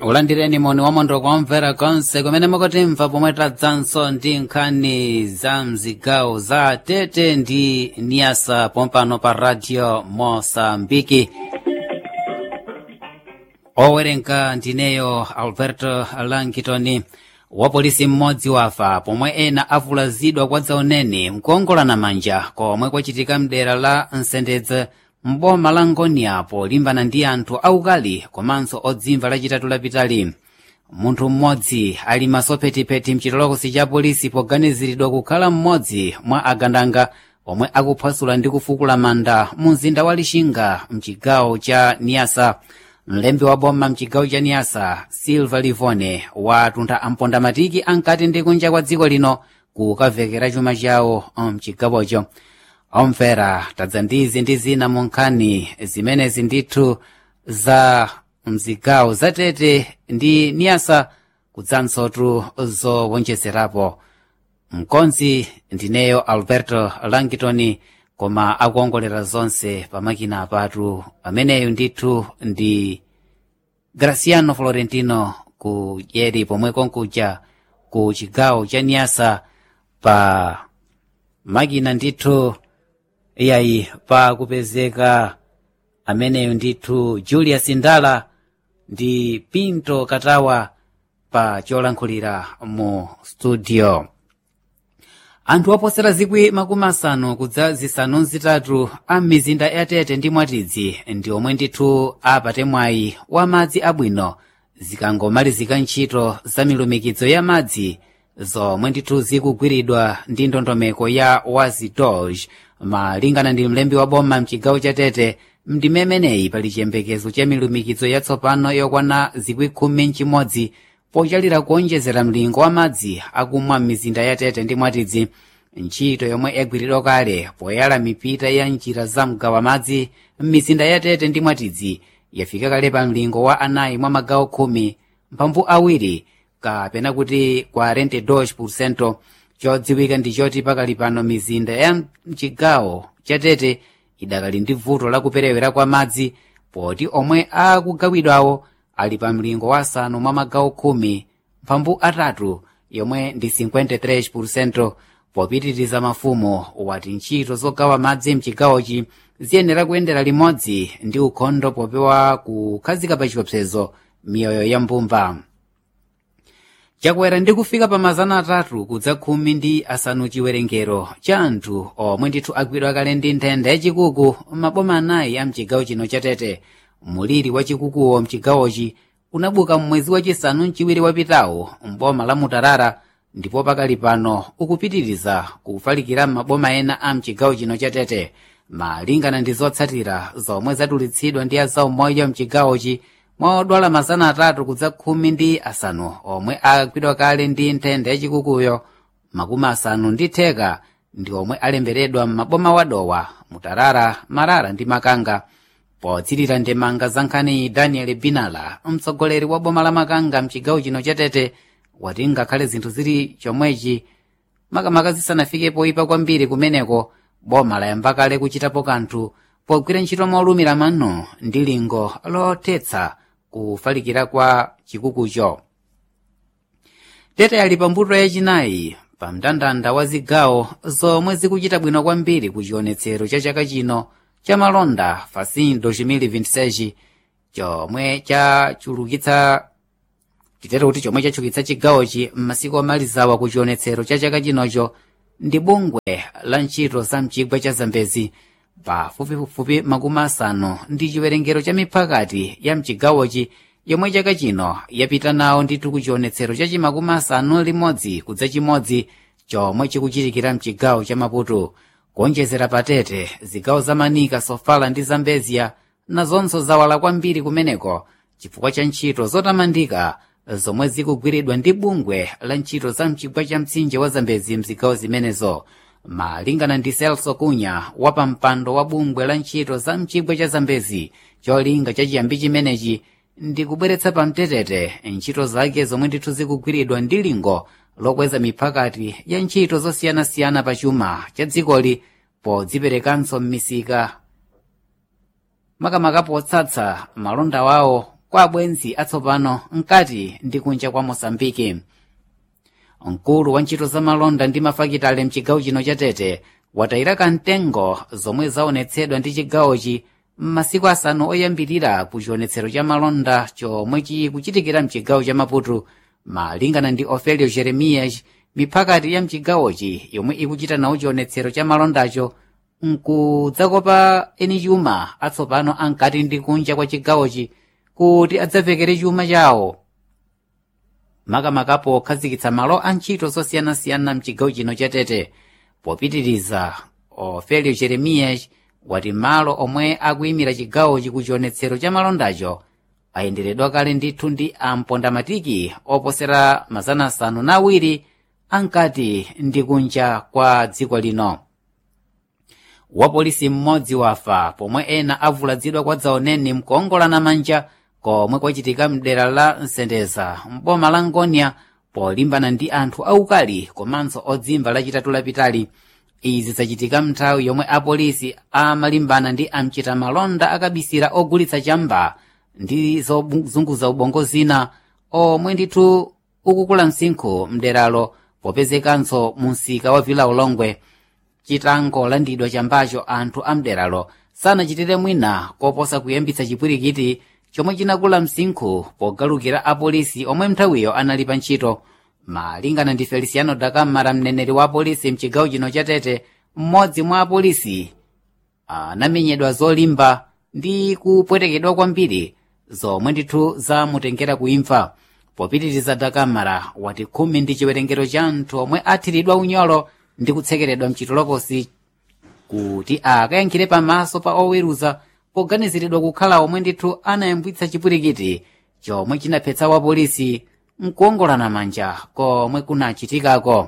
ulandireni moni wamondo kwamvera konse kumene mukutimva pomwe tadzanso ndi nkhani za mzigawo za tete ndi niasa pompano pa radio mosambiki owerenga ndineyo alberto langitoni wapolisi mmodzi wafa pomwe ena avulazidwa kwa dzauneni mkuongolana manja komwe kwachitika mdera la nsendedze mboma la ngonia polimbana ndi anthu aukali komanso odzimva lachitatu lapitali munthu mmodzi ali masophetipeti mchitolokosi cha polisi poganiziridwa kukhala mmodzi mwa agandanga omwe akuphwasula ndi kufukula manda mu mzinda wa lixinga mchigawo cha niasa mlembi wa boma mchigawo cha niasa silva livone watuntha ampondamatiki ankati ndi kunja kwa dziko lino kukavekera chuma chawo mchigawocho omvera tadza ndizi ndi zina mu nkhani zimenezi ndithu za mzigawo zatete ndi niasa kudzansotu zowonjezerapo mkonzi ndineyo alberto langitoni koma akuongolera zonse pamakina apatu pameneyu ndithu ndi graciano florentino ku dyeri pomwe konkuja ku chigawo cha niasa pa makina ndithu iyayi pa kupezeka ameneyu ndithu julius ndala ndi pinto katawa pa cholankhulira mu studio anthu oposera zikwi makumi asanu kudza zisanu zitatu a mizinda yatete ndi mwatidzi ndi omwe ndithu apate mwayi wa madzi abwino zikangomalizika ntchito za milumikizo ya madzi zomwe ndithu zikugwiridwa ndi ndondomeko ya wazidoj malingana ndi mlembi wa boma mchigawo cha tete mndime imeneyi pali chiyembekezo cha milumikizo yatsopano yokwana zikwi khumi mchimodzi pochalira kuonjezera mlingo wa madzi akumwa m'mizinda ya tete ndi mwatidzi ntchito yomwe yagwiridwa kale poyala mipita ya njira za mgawa madzi m'mizinda ya tete ndi mwatidzi yafika kale pa mlingo wa anayi mwa magawo khumi mphambu awiri kapena kuti 42% chodziwika ndi choti pakali pano mizinda ya mchigawo cha tete idakali ndi vuto lakuperewera kwa madzi poti omwe akugawidwawo ali pa mlingo wa asanu mwa magawo khumi mphambu atatu yomwe ndi 53% popitiriza mafumo wati ntchito zogawa madzi mchigawochi ziyenera kuyendera limodzi ndi ukhondo popewa kukhazika pa chiopsezo miyoyo ya mbumba chakwera ndi kufika pa mazana atatu kudza khumi ndi asanu chiwerengero cha anthu omwe ndithu agwidwa kale ndi nthenda yachikuku maboma anayi a mchigawo chino cha tete muliri wa chikukuwo mchigawochi unabuka mmwezi wachisanu mchiwiri wapitawo mboma la mutarara ndipo pakali pano ukupitiriza kufalikira m'maboma ena a mchigawo chino cha tete malingana ndi zotsatira zomwe zatulutsidwa ndi azaumoyo mchigawochi mwa odwala mazana atatu kudza khumi ndi asanu omwe agwidwa kale ndi nthenda yachikukuyo makumi asanu ndi theka ndi omwe alemberedwa m'maboma wadowa mutarara marara ndi makanga potsirira ndemanga za nkhani daniel binala mtsogoleri wa boma la makanga mchigawo chino cha tete wati ngakhale zinthu zili chomwechi makamaka zisanafike poyipa kwambiri kumeneko boma layamba kale kuchitapo kanthu pogwira ntchito molumira mano ndi lingo lothetsa kufalikira kwa chikukucho tete ali pambuto yachinayi pa mndandanda wa zigawo zomwe zikuchita bwino kwambiri ku chionetsero cha chaka chino cha malonda fasin 2026 chomwe chachulukitsa titero kuti chomwe chachulukitsa chigawochi m'masiku omalizawa ku chionetsero cha chaka chinocho ndi bungwe la ntchito za mchigwa cha zambezi pafupifupi makumi asanu ndi chiwerengero cha miphakati ya mchigawochi yomwe chaka chino yapita nawo ndithu ku chionetsero cha chimakumi asanu limodzi kudza chimodzi chomwe chikuchitikira mchigawo cha maputo kuonjezera patete zigawo za manika sofala ndi zambezia nazonso zawala kwambiri kumeneko chifukwa cha ntchito zotamandika zomwe zikugwiridwa ndi bungwe la ntchito za mchigwa cha mtsinje wa zambezi mzigawo zimenezo malingana ndi celso kunya wa pampando wa bungwe la ntchito za mchigwa cha zambezi cholinga cha chiyambi chimenechi ndi kubweretsa pamtetete ntchito zake zomwe ndithu zikugwiridwa ndi lingo lokweza miphakati ya ntchito zosiyanasiyana pa chuma cha dzikoli podziperekanso m'misika makamaka potsatsa malonda wawo kwa abwenzi atsopano mkati ndi kunja kwa mosambiki mkulu wa ntchito za malonda ndi mafakitale mchigawo chino cha tete watayira kamtengo zomwe zaonetsedwa ndi chigawochi m'masiku asanu oyambirira ku chionetsero cha malonda chomwe chikuchitikira mchigawo cha maputo malingana ndi ofelio jeremias miphakati ya mchigawochi yomwe ikuchita nawo chionetsero cha malondacho nkudzakopa eni chuma atsopano ankati ndi kunja kwa chigawochi kuti adzavekere chuma chawo makamakapo okhazikitsa malo a ntchito zosiyanasiyana mchigawo chino cha tete popitiriza ofelio jeremias wati malo omwe akuyimira chigawochi ku chionetsero cha malondacho ayenderedwa kale ndithu ndi ampondamatiki oposera mazana asanu na awiri ankati ndi kunja kwa dziko lino wapolisi mmodzi wafa pomwe ena avulazidwa kwa dzaoneni mkuongolana manja komwe kwachitika mdera la nsendeza mboma la ngonia polimbana ndi anthu aukali komanso odzimva lachitatu lapitali izi zachitika mnthawi yomwe apolisi amalimbana ndi amchita malonda akabisira ogulitsa chamba ndi zozunguza ubongo zina omwe ndithu ukukula msinkhu mderalo popezekanso mu msika wa vila ulongwe chitangolandidwa chambacho anthu amderalo sanachitire mwina koposa kuyambitsa chipwirikiti chomwe chinakula msinkhu pogalukira apolisi omwe mnthawiyo anali pa ntchito malingana ndi feliciano dakamara mneneri wa apolisi mchigawo chino cha tete mmodzi mwa apolisi anamenyedwa zolimba ndi kupwetekedwa kwambiri zomwe ndithu zamutengera kuimfa popitiriza dakamara wati khumi ndi chiwerengero cha anthu omwe athiridwa unyolo ndi kutsekeredwa mchitolokosi kuti akayankhire pamaso pa oweruza poganiziridwa kukhala omwe ndithu anayambwitsa chipwirikiti chomwe chinaphetsa wapolisi mkuongolana manja komwe kunachitikako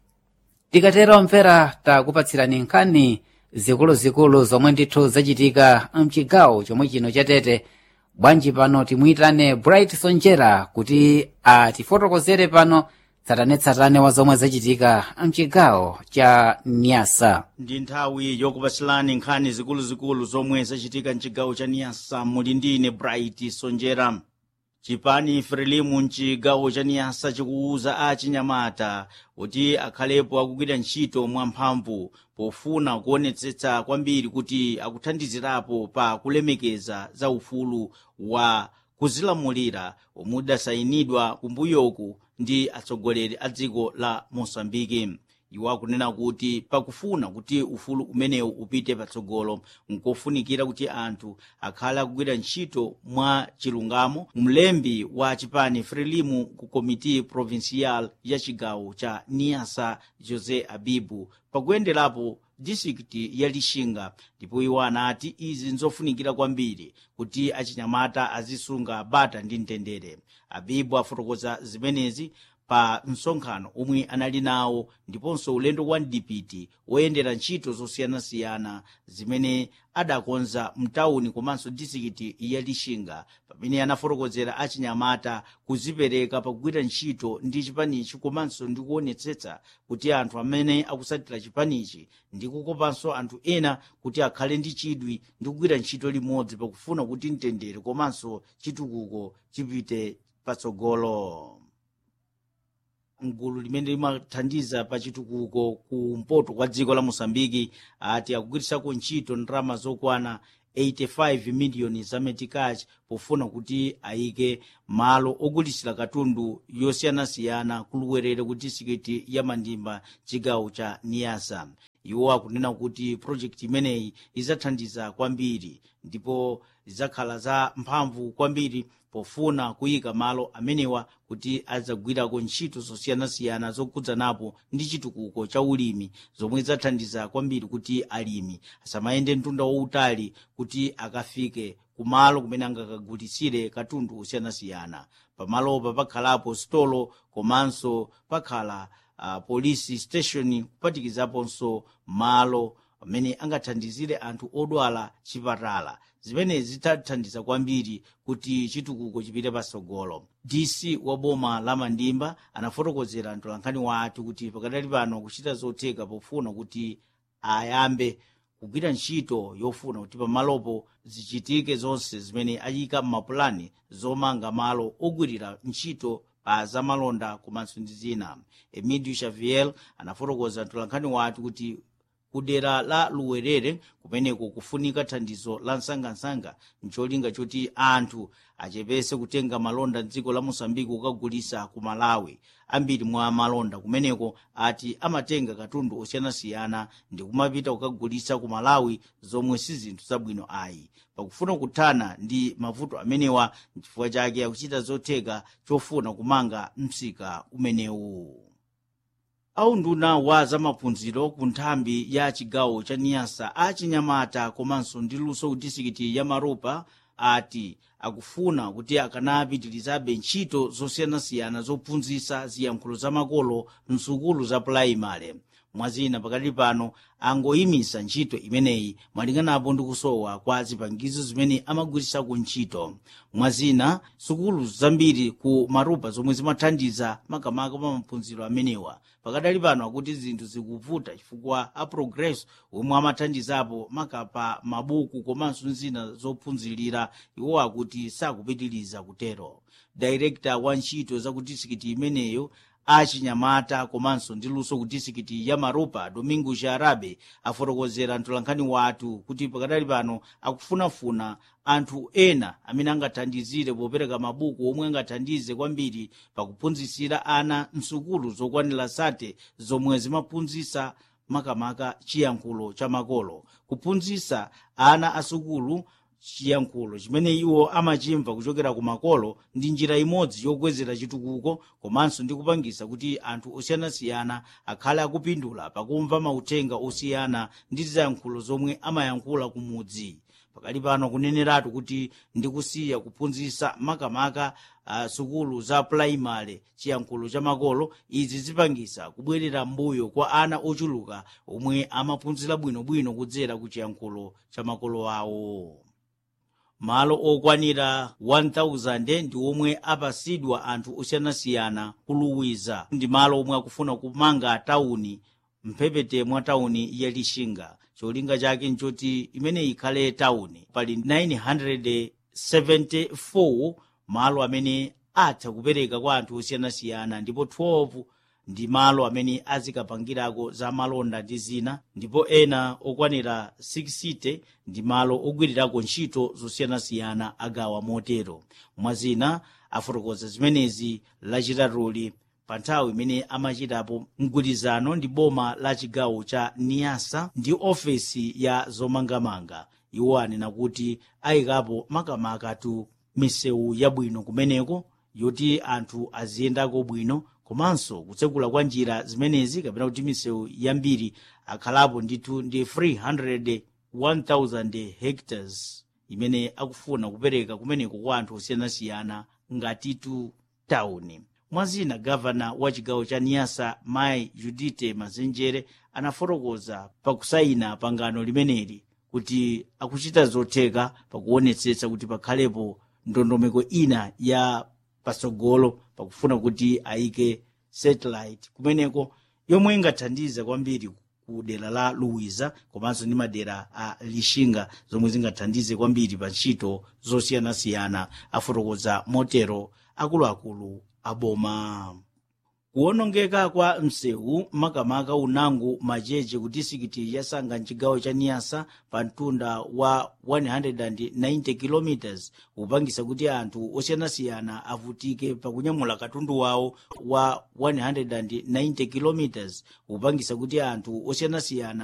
tikatera omvera takupatsirani nkhani zikuluzikulu zomwe ndithu zachitika mchigawo chomwe chino cha tete bwanji pano timuyitane bright sonjera kuti atifotokozere pano tsatanetsatane wa zomwe zachitika mchigawo cha nyasa ndi nthawi yokupatsirani nkhani zikuluzikulu zomwe zachitika mchigawo cha niyasa muli ndine bright sonjera chipani frelimu mchigawo cha niyasa chikuwuza achinyamata kuti akhalepo akugwira ntchito mwamphamvu pofuna kuonetsetsa kwambiri kuti akuthandizirapo pa kulemekeza za ufulu wa kuzilamulira omwe udasayinidwa kumbuyoku ndi atsogoleri a dziko la mosambiki iwo akunena kuti pakufuna kuti ufulu umenewu upite patsogolo nkofunikira kuti anthu akhale akugwira ntchito mwa chilungamo mlembi wa chipani frelimu ku komiti provincial ya chigawo cha niasa jose abibu pakuyenderapo distrikiti ya lixinga ndipo iwo anati izi nzofunikira kwambiri kuti achinyamata azisunga bata ndi mtendere abibu afotokoza zimenezi pa msonkhano omwe anali nawo ndiponso ulendo wa mdipiti woyendera ntchito zosiyanasiyana zimene adakonza mtawuni komanso distrikiti ya lixinga pamene anafotokozera achinyamata kuzipereka pakugwira ntchito ndi chipanichi komanso ndi kuonetsetsa kuti anthu amene akusatira chipanichi ndi kukopanso anthu ena kuti akhale ndi chidwi ndi kugwira ntchito limodzi pakufuna kuti mtendere komanso chitukuko chipite patsogolo mgulu limene limathandiza pa chitukuko kumpoto kwa dziko la mosambiki ati akugwirisako ntchito ndalama zokwana 85 miliyoni za metikachi pofuna kuti ayike malo ogulitsira katundu yosiyanasiyana kuluwerere ku distrikiti ya mandimba chigawo cha niyasa iwo akunena kuti projekti imeneyi idzathandiza kwambiri ndipo zidzakhala za mphamvu kwambiri pofuna kuyika malo amenewa kuti adzagwirako ntchito zosiyanasiyana zokudzanapo ndi chitukuko cha ulimi zomwe zidzathandiza kwambiri kuti alimi asamayende mtunda wautali kuti akafike kumalo kumene angakagulitsire katundu osiyanasiyana pamalopa pakhalapo stolo komanso pakhala uh, police station kupatikizaponso malo amene angathandizire anthu odwala chipatala zimenezi zitathandiza kwambiri kuti chitukuko chipite patsogolo dc wa boma la mandimba anafotokozera mtolankhani wathu kuti pakadali pano kuchita zotheka pofuna kuti ayambe kugwira ntchito yofuna kuti pamalopo zichitike zonse zimene ayika m'mapulani zomanga malo ogwirira ntchito pa zamalonda komanso ndi zina emidio xavier anafotokoza mtolankhani wathu kuti kudera la luwerere kumeneko kufunika thandizo la msangamsanga ncholinga choti anthu achepese kutenga malonda mdziko la mosambiki kukagulisa ku malawi ambiri mwa malonda kumeneko ati amatenga katundu osiyanasiyana ndi kumapita kukagulisa ku malawi zomwe si zinthu zabwino ayi pakufuna kuthana ndi mavuto amenewa nchifukwa chake akuchita zotheka chofuna kumanga msika umenewu aunduna wa zamaphunziro ku nthambi ya chigawo cha niyasa achinyamata komanso ndi luso ku disikiti ya maropa ati akufuna kuti akanapitirizabe ntchito zosiyanasiyana zophunzitsa ziyankhulo zamakolo msukulu za pulaimale mwazina pakati pano angoyimisa ntchito imeneyi malinganapo ndi kusowa kwa zipangizo zimene amagwirisako ntchito mwazina sukulu zambiri ku marupa zomwe zimathandiza makamaka pa maphunziro amenewa pakadali pano akuti zinthu zikuvuta chifukwa a progress omwe amathandizapo makapa mabuku komanso zina zophunzirira iwo akuti sakupitiriza kutero director wa ntchito za ku disikiti imeneyo achinyamata komanso ndi luso ku disikiti ya maropa domingo jarabe afotokozera mtolankhani wathu kuti pakadali pano akufunafuna anthu ena amene angathandizire popereka mabuku omwe angathandize kwambiri pakuphunzitsira ana msukulu zokwanira sate zomwe zimaphunzitsa makamaka chiyankhulo cha makolo kuphunzitsa ana asukulu chiyankhulo chimene iwo amachimva kuchokera ku makolo ndi njira imodzi yokwezera chitukuko komanso ndi kupangisa kuti anthu osiyanasiyana akhale akupindula pakumva mauthenga osiyana ndi ziyankhulo zomwe amayankhula ku mudzi pakali pano kuneneratu kuti ndikusiya kuphunzitsa makamaka uh, sukulu za pulaimale chiyankhulo cha makolo izi zipangisa kubwerera mbuyo kwa ana ochuluka omwe amaphunzira bwinobwino kudzera ku chiyankhulo cha makolo awo malo okwanira 1000 ndi omwe apasidwa anthu osiyanasiyana kuluwiza ndi malo omwe akufuna kumanga tawuni mphepete mwa tawuni ya lixinga cholinga chake nchoti imene ikhale tawuni pali 974 malo amene atha kupereka kwa anthu osiyanasiyana ndipo 12 ndi malo amene azikapangirako za malonda ndi zina ndipo ena okwanira 60 ndi malo ogwirirako ntchito zosiyanasiyana agawa motero mwazina afotokoza zimenezi lachitatuli pa nthawi imene amachitapo mgwirizano ndi boma la chigawo cha niyasa ndi ofesi ya zomangamanga iwo anena kuti ayikapo makamakatu misewu yabwino kumeneko yoti anthu aziyendako bwino komanso kutsekula kwa njira zimenezi kapena kuti misewu yambiri akhalapo ndithu ndi 300 1000 hectares imene akufuna kupereka kumeneko kwa anthu osiyanasiyana ngatitu tawuni mwazina gavana wa chigawo cha niyasa mai judite mazenjere anafotokoza pakusayina pangano limeneli kuti akuchita zotheka pakuonetsetsa kuti pakhalepo ndondomeko ina ya patsogolo pakufuna kuti ayike satellite kumeneko yomwe ingathandize kwambiri ku dera la luwiza komanso ndi madera a lixinga zomwe zingathandize kwambiri pa ntchito zosiyanasiyana afotokoza motero akuluakulu aboma kuwonongeka kwa msewu makamaka unango macheche ku disikiti ya sanga mchigawo cha niyasa pa mtunda wa 190 km kupangisa kuti anthu osiyanasiyana avutike pakunyamula katundu wawo wa 190 km kupangisa kuti anthu osiyanasiyana